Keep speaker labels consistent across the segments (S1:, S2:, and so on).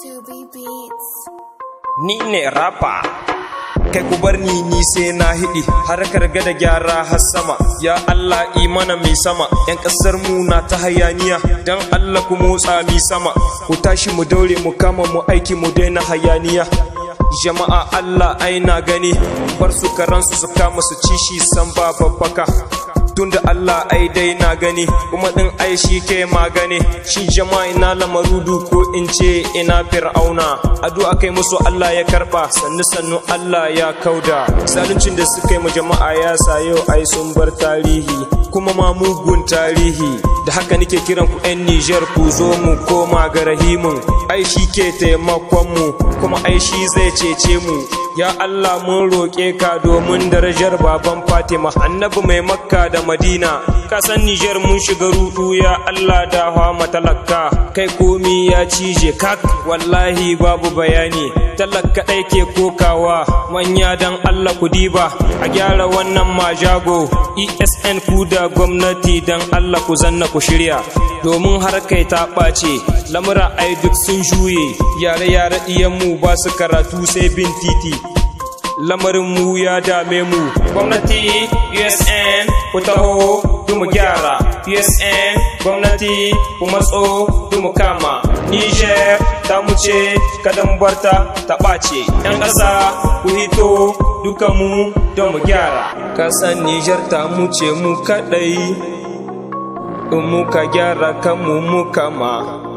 S1: To be beats.
S2: ni ne rapa kai ku bar ni ni sai na hidi harkar gada gyara har sama ya Allah imana mai sama yan kasar mu na ta hayaniya dan Allah ku motsa mi sama ku tashi mu daure mu kama mu aiki mu daina hayaniya jama'a Allah ai na gani bar su karansu su kama su ci shi san ba babbaka tunda Allah ai dai na gani kuma din ai shi ke magani shi jama'a ina lamarudu ko in ce ina fir'auna addu'a kai musu Allah ya karba sannu sannu Allah ya kauda zaluncin da suka yi mu jama'a ya sa yau ai sun bar tarihi kuma ma mugun tarihi da haka nake kiran ku 'yan Nijar ku zo mu koma ga rahimin ai shi ke taimakon mu kuma ai shi zai cece mu ya Allah mun roƙe ka domin darajar baban Fatima annabi mai makka da madina ka san Nijar mun shiga rudu ya Allah da hawa talaka kai komi ya cije kak wallahi babu bayani talaka ɗai ke kokawa manya dan Allah ku diba a gyara wannan majago ESN ku da gwamnati dan Allah ku zanna ku shirya domin har kai ta ɓace lamura ai duk sun juye yare-yare mu ba su karatu sai bin titi lamarin mu ya dame mu gwamnati usn ku taho mu gyara usn gwamnati ku matso mu kama niger ta mu ce kadan barta ta ɓace yan ƙasa ku hito duka mu don mu gyara kasan niger ta mu ce mu kaɗai in muka gyara kanmu mu kama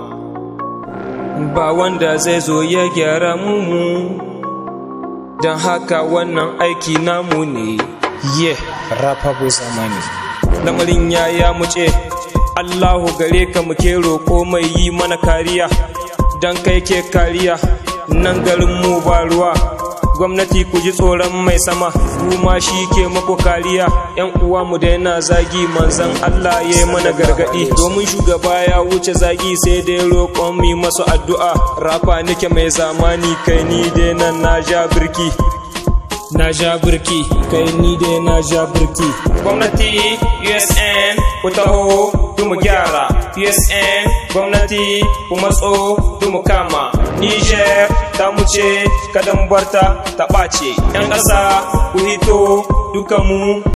S2: ba wanda zai zo ya gyara mu don haka wannan aiki namu ne ye rafabu zamani lamarin ya ya muce allahu gare ka muke roƙo mai yi mana kariya don kai ke kariya nan garin mu ba ruwa gwamnati ku ji tsoron mai sama kuma shi ke muku kariya yan uwa mu daina zagi manzan Allah ya yi mana gargadi domin shugaba ya wuce zagi sai dai roƙon mi masu addu'a rafa nake mai zamani kai ni dai nan na ja birki na ja birki kai ni dai na ja birki gwamnati usn ku taho mu gyara usn gwamnati ku matso mu kama niger ta mu ce kadan barta ta ɓace 'yan ƙasa ku hito duka mu